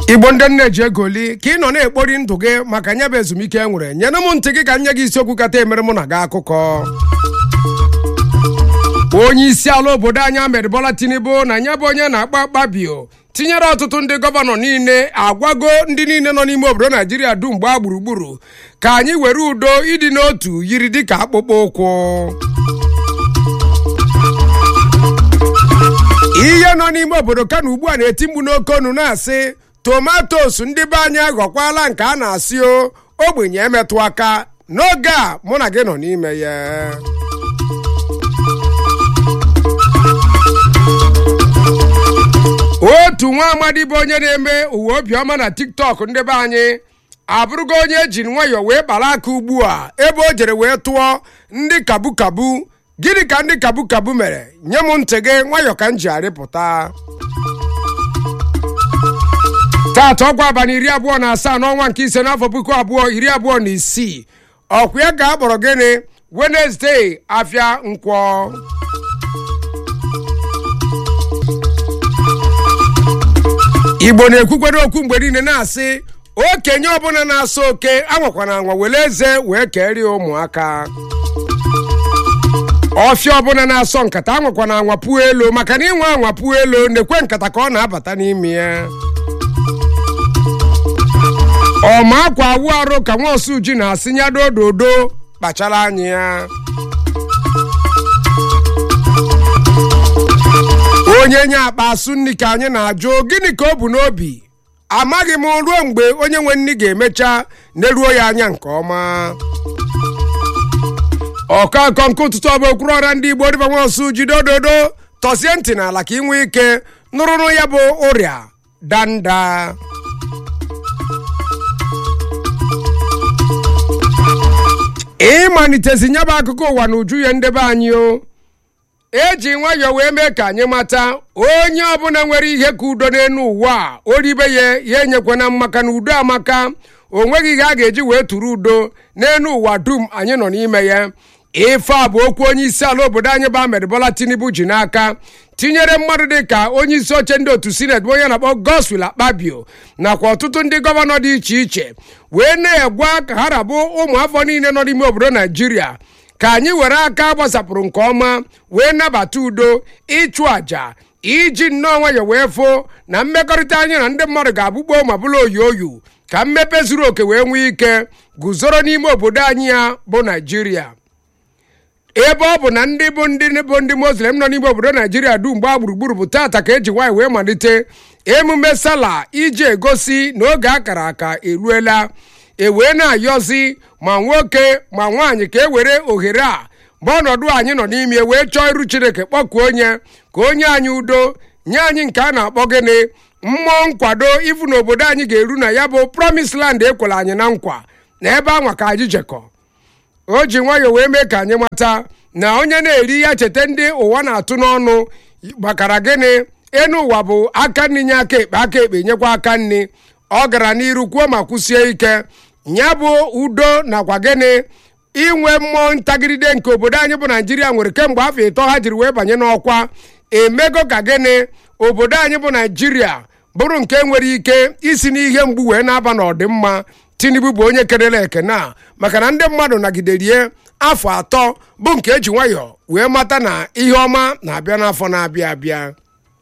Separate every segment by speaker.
Speaker 1: igbo ndị nne ji egoli ka ị nọ na-ekpori ndụ gị maka nya bụ ezumike e nwere nyere m ntị gị ka nye gị isiokwu kata emere mụ na gị akụkọ onye isi ala obodo anyị Ahmed Bola Tinubu na nya bụ onye na-akpa akpabio tinyere ọtụtụ ndị gọvanọ niile agwago ndị niile nọ n'ime obodo naijiria dum gbaa gburugburu ka anyị were udo ịdị n'otu yiri dịka akpụkpọ ụkwụ ihe nọ n'ime obodo kano ugbu a na-eti mkpu n'oke onu na-asị tomatos ndị be anyị aghọkwala nke a na-asị o ogbenye emetụ aka n'oge a mụ na gị nọ n'ime ya otu nwa amadi bụ onye na-eme uwe obiọma na tiktok ndị be anyị abụrụgo onye eji nwayọọ wee kpara aka ugbu a ebe o jere wee tụọ ndị kabu kabu gịnị ka ndị kabu kabu mere nye m ntị gị nwayọọ ka m ji arịpụta taata ọgwa abalị iri abụọ na asaa n'ọnwa nke ise n'afọ puku abụọ iri abụọ na isii ọkwa ya ka a kpọrọ gịnị wenezdee afịa nkwọ igbo na-ekwukwere okwu mgbe niile na-asị okenye ọbụla na-asa oke anwakwana anwa were eze wee kerie ụmụaka ọfịa ọbụla na-asọ nkata anwakwana anwa puo elu maka na ịnwe anwa puo elu na-ekwe nkata ka ọ na-abata n'ime ya ọma akwa awụ arụ ka nwa osu ji na-asị nyado ododo kpachara anya ya onye nye akpa asụ nri ka anyị na-ajụ gịnị ka o bu n'obi amaghị m ruo mgbe onye nwe nri ga-emecha neruo ya anya nke ọma ọkọnkọ nke ụtụtụ ọbụ okpuru ọra ndị igbo dịba nwaosu jide ododo tọsie ntị n'ala ka ị nwee ike nụrụrụ ya bụ ụrịa danda ịmalitezi nyaba akụkọ ụwa na uju ya ndebe anyị o eji nwayọọ wee mee ka anyị mata onye ọbụla nwere ihe ka udo n'elu ụwa a oribe ya ya enyekwana maka na udo amaka o nweghị ihe a ga-eji wee tụrụ udo n'elu ụwa dum anyị nọ n'ime ya ife a bụ okwu onye isi ala obodo anyị bụ Ahmed Bola Tinubu ji n'aka tinyere mmadụ dị ka onye isi oche ndị otu sineti bụ onye na-akpọ Godswill Akpabio nakwa ọtụtụ ndị gọvanọ dị iche iche wee na-egwa ka ha rabụ ụmụafọ niile nọ n'ime obodo Naijiria ka anyị were aka gbasapụrụ nke ọma wee nabata udo ịchụ àjà iji nnọọ nwayọ wee foo na mmekọrịta anyị na ndị mmadụ ga-abụkpo ma bụrụ oyi oyu ka mmepe zuru oke wee nwee ike guzoro n'ime obodo anyị ya bụ naijiria ebe ọ bụ na ndị bụ ndị bụ ndị muslim nọ n'ime obodo naijiria dum gbaa gburugburu bụ tata ka eji nwaanyị wee malite emume sala iji egosi na oge akara aka eruela ewee na-ayọzi ma nwoke ma nwaanyị ka e were ohere a ma ọnọdụ anyị nọ n'ime wee chọọ iru chineke kpọkuo onye ka onye anyị udo nye anyị nke a na-akpọ gịnị mmụọ nkwado ifu na obodo anyị ga-eru na ya bụ promise land ekwere anyị na nkwa na ebe anwa ka anyị jekọ o ji nwayọọ wee mee ka anyị mata na onye na-eri ya cheta ndị ụwa na-atụ n'ọnụ gbakara gịnị enu ụwa bụ aka nri nye aka ekpe aka ekpe nyekwa aka nri ọ gara n'iru kwuo ma kwụsie ike ya bụ udo nakwa gịnị inwe mmụọ ntagide nke obodo anyị bụ naijiria nwere kemgbe afọ ịtọ ha jiri wee banye n'ọkwa emego ka gịnị obodo anyị bụ naijiria bụrụ nke nwere ike isi n'ihe mgbu wee na-aba n'ọdịmma tinubu bụ onye kelere ekene a maka na ndị mmadụ nagiderie afọ atọ bụ nke eji nwayọọ wee mata na ihe ọma na-abịa n'afọ na-abịa abịa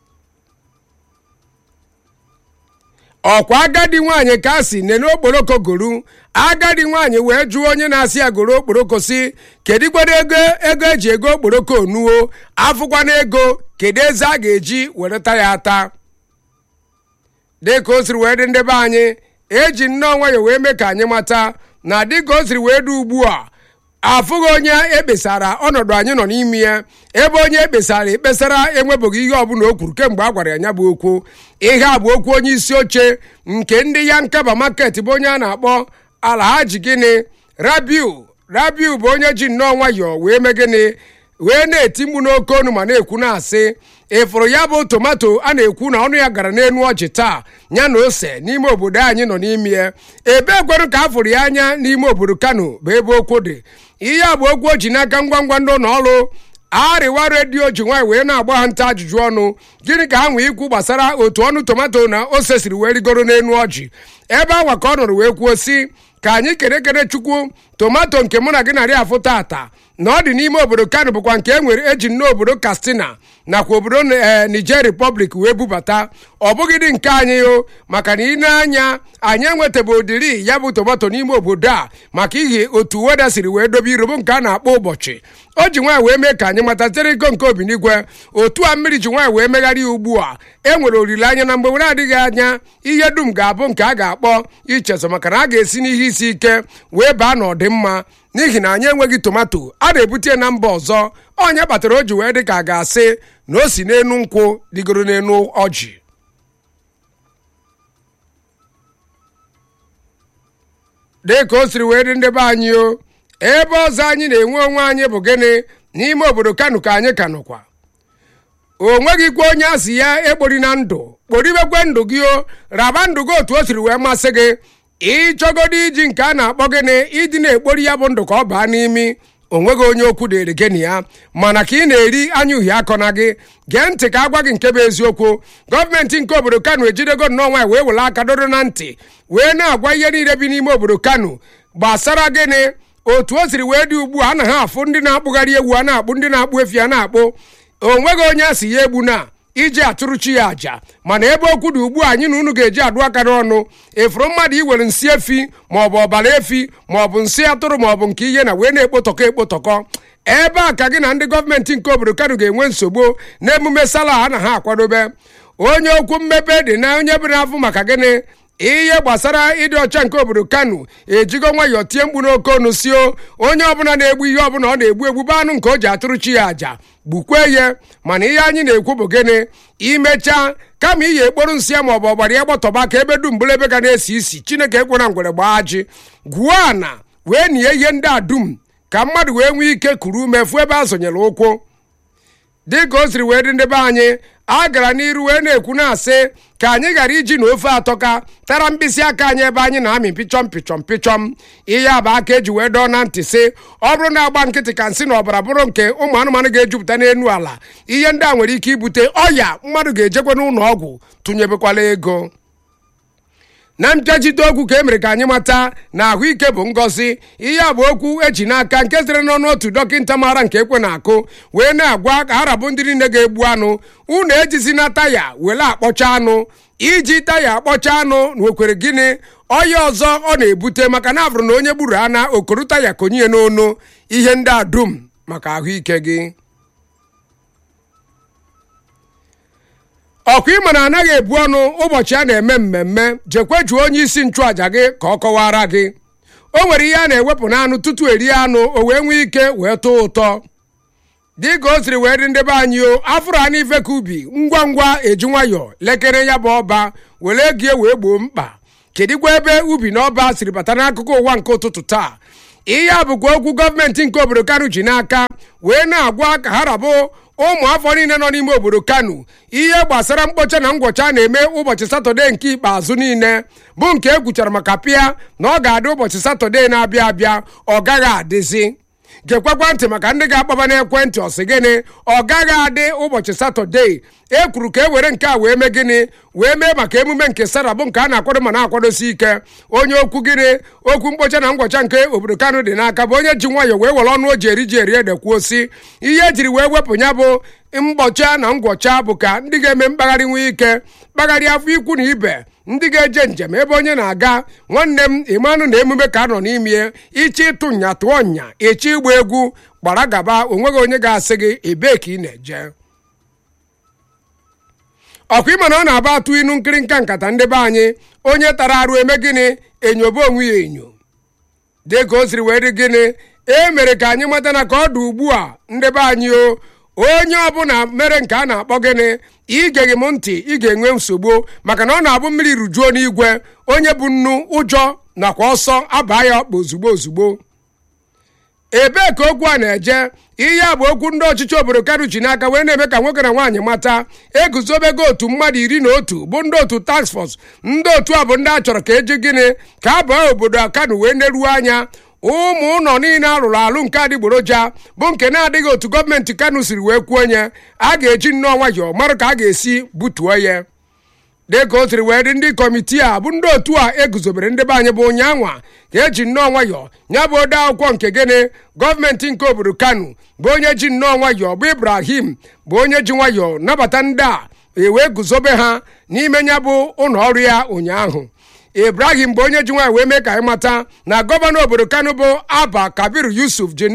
Speaker 1: ọkwa agadi nwaanyị ka a si nene okporoko goru agadi nwaanyị wee jụọ onye na-asị ya goro okporoko si kedụkwado ego ego eji ego okporoko onuo afụkwana ego kedu eze a ga-eji wereta ya ata dịka o siri wee dị ndebe anyị eji nnọọ nwayọ wee mee ka anyị mata na dịka o siri wee dị ugbu a afụghị onye ekpesara ọnọdụ anyị nọ n'ime ya ebe onye ekpesara ekpesara enwebeghị ihe ọbụla o kwuru kemgbe a gwara ya nya bụ okwu ihe a bụ okwu onye isi oche nke ndị ya nkaba maket bụ onye a na-akpọ alhaji gịnị rabiu rabiu bụ onye ji nnọọ nwayọọ wee mee gịnị wee na-eti mgbu n'oke onu ma na-ekwu na-asị ịfụrụ ya bụ tomato a na-ekwu na ọnụ ya gara n'elu ọjị taa ya na ose n'ime obodo anyị nọ n'ime ya ebe ekwerụ ka a fụrụ ya anya n'ime obodo kano bụ ebe okwu dị ihe a bụ okwu o ji n'aka ngwa ngwa ndị ụlọ ọrụ arịwa redio ji nwaanyị wee na-agba ha nta ajụjụ ọnụ gịnị ka ha nwee ikwu gbasara otu ọnụ tomato na ose siri wee rigoro n'elu ọjị ebe awa ka ọ nọrọ wee kwuo si ka anyị kere kere chukwu tomato nke mụ na gị narị afụ tata na ọ dị n'ime obodo kano bụkwa nke e nwere eji nnọọ obodo kastina nakwa obodo niger republic wee bubata ọ bụghị dị nke anyị o maka na ị na-anya anyị enwetabe udiri ya bụ tomato n'ime obodo a maka ihe otu weda siri wee dobe irobo nke a na-akpọ ụbọchị o ji nwaanyị wee mee ka anyị mata tere ego nke obinigwe otu a mmiri ji nwaanyị wee megharị ya ugbu a e nwere olileanya na mgbe were adịghị anya ihe dum ga-abụ nke a ga-akpọ ichezo maka na a ga-esi n'ihe isi ike wee baa n'ọdịmma n'ihi na anyị enweghị tomato a na-ebute na mba ọzọ onye kpatara o ji wee dị ka a ga-asị na o si n'enu nkwụ digoro n'enu ọjị dị ka o siri wee dị ndị be anyị o ebe ọzọ anyị na-enwe onwe anyị bụ gịnị n'ime obodo kano ka anyị ka nọkwa o nweghịkwa onye asị ya ekpori na ndụ kporibekwe ndụ gị o raba ndụ gị otu o siri wee masị gị ịchọgodo iji nke a na-akpọ gịnị ịdị na-ekpori ya bụ ndụ ka ọ baa n'imi onweghị onye okwu dịrị gị na ya mana ka ị na-eri anya uhie akọ na gị gee ntị ka agwa gị nke bụ eziokwu gọọmenti nke obodo kano ejidego nnọọ nwaanyị wee were aka dodo na ntị wee na-agwa ihe niile bi n'ime obodo kano gbasara gịnị otu o siri wee dị ugbu a anaghị afụ ndị na-akpụgharị ewu a na-akpụ ndị na-akpụ efi a na-akpụ onweghị onye a si ya egbu na iji atụrụ chi ya àjà mana ebe okwu dị ugbu a anyị na unu ga-eji adụ aka n'ọnụ efuru mmadụ iwere nsị efi maọbụ ọbara efi maọbụ nsị atụrụ maọbụ nke ihe na wee na-ekpotọkọ ekpotọkọ ebe a ka gị na ndị gọọmenti nke obodo kano ga-enwe nsogbu n'emume sala a na ha akwadobe onye okwu mmepe dị na onye bụrụ afọ maka gịnị ihe gbasara ịdị ọcha nke obodo kano ejigo nwayọọ tie mkpu n'oke ọnụ sio onye ọbụla na-egbu ihe ọbụla ọ na-egbu egbu bụ anụ nke o ji atụrụ chi ya àjà gbukwee ya mana ihe anyị na-ekwu bụ gịnị imechaa kama iyi ekporo nsị ya maọbụ ọgbara ya gbọtọba ka ebe dum bụrụ ebe ga na-esi isi chineke ekwena ngwere gbaa ji gwuo ana wee nie ihe ndị a dum ka mmadụ wee nwee ike kuru ume fụ ebe a zọnyere ụkwụ dị ka o siri wee dị ndị be anyị a gara n'iru wee na-ekwu na-asị ka anyị ghara iji na ofe atọka tara mkpịsị aka anyị ebe anyị na-amị pịchọm pịchọm pịchọm ihe a bụ aka eji wee dọọ na ntị sị ọ bụrụ na agba nkịtị ka nsị na ọbara bụrụ nke ụmụ anụmanụ ga-ejupụta n'elu ala ihe ndị a nwere ike ibute ọya mmadụ ga-ejekwa n'ụlọ ọgwụ tụnyebekwala ego na mpịachite okwu ka e mere ka anyị mata na ahụike bụ ngọzi ihe a bụ okwu eji n'aka nke sitere n'ọnụ otu dọkịta maara nke ekwe na-akụ wee na-agwa ka harabụ ndị niile ga-egbu anụ unu ejizi na taya were akpọcha anụ iji taya akpọcha anụ nwekwere gịnị ọya ọzọ ọ na-ebute maka na abụrụ na onye gburu ana okoro taya konye n'onu ihe ndị a dum maka ahụike gị ọkwa ịma na anaghị ebu ọnụ ụbọchị a na-eme mmemme jekwe jụọ onye isi nchụàja gị ka ọ kọwara gị o nwere ihe a na-ewepụ n'anụ tutu erie anụ o wee nwee ike wee tụọ ụtọ dị ka o siri wee dị ndị be anyị o afụrụ anụ ife ka ubi ngwa ngwa eji nwayọọ lekere ya bụ ọba were gie wee gboo mkpa kedịkwa ebe ubi na ọba siri bata n'akụkụ ụwa nke ụtụtụ taa ihe a bụkwa okwu gọọmenti nke obodo kano ji n'aka wee na-agwa ka ha rabụ ụmụ afọ niile nọ n'ime obodo kano ihe gbasara mkpocha na ngwọcha a na-eme ụbọchị satọde nke ikpeazụ niile bụ nke e kwuchara maka pịa na ọ ga-adị ụbọchị satọde na-abịa abịa ọ gaghị adịzi gekwakwa ntị maka ndị ga-akpọba n'ekwentị ọsị gịnị ọ gaghị adị ụbọchị satọde e kwuru ka e were nke a wee mee gịnị wee mee maka emume nke sara bụ nke a na-akwado ma na-akwadosi ike onye okwu gịnị okwu mkpocha na ngwọcha nke obodo kano dị n'aka bụ onye ji nwayọọ wee were ọnụ o ji eri ji eri ede kwuo si ihe ejiri wee wepụ ya bụ mgbọcha na ngwọcha bụ ka ndị ga-eme mkpagharị nwee ike kpagharị afọ ikwu na ibe ndị ga-eje njem ebe onye na-aga nwanne m ịmanụ na emume ka nọ n'ime ichi ịtụ nya tụọ nya echi ịgba egwu gbara gaba onweghị onye ga-asị gị ebee ka ị na-eje ọkwa ịma na ọ na-aba atụ inu nkịrịnka nkata ndị be anyị onye tara arụ eme gịnị enyobe onwe ya enyo dị ka o siri wee dị gịnị e mere ka anyị mata na ka ọ dị ugbu a ndị be anyị o onye ọbụla mere nke a na-akpọ gịnị igeghị m ntị ị ga-enwe nsogbu maka na ọ na-abụ mmiri rujuo n'igwe onye bụ nnu ụjọ nakwa ọsọ abaa ya ọkpa ozugbo ozugbo ebee ka okwu a na-eje ihe a bụ okwu ndị ọchịchị obodo kano ji n'aka wee na-eme ka nwoke na nwaanyị mata eguzobego otu mmadụ iri na otu bụ ndị otu task force ndị otu a bụ ndị a chọrọ ka eji gịnị ka a baa obodo kano wee neruo anya ụmụ ụlọ niile arụrụ alụ nke adịgboroja bụ nke na-adịghị otu gọọmenti kano siri wee kwuo nye a ga-eji nnọọ nwayọọ mara ka a ga-esi butuo ya dịka o siri wee dị ndị kọmitii a bụ ndị otu a eguzobere ndị be anyị bụ ụnyaanwa ka eji nnọọ nwayọọ ya bụ ode akwụkwọ nke gịnị gọọmenti nke obodo kano bụ onye ji nnọọ nwayọọ bụ ibrahim bụ onye ji nwayọọ nabata ndị a ewee guzobe ha n'ime ya bụ ụlọ ọrụ ya ụnyaahụ ibrahim bụ onye ji nwanyị wee mee ka anyị mata na gọvanọ obodo kano bụ aba kabir yusuf ji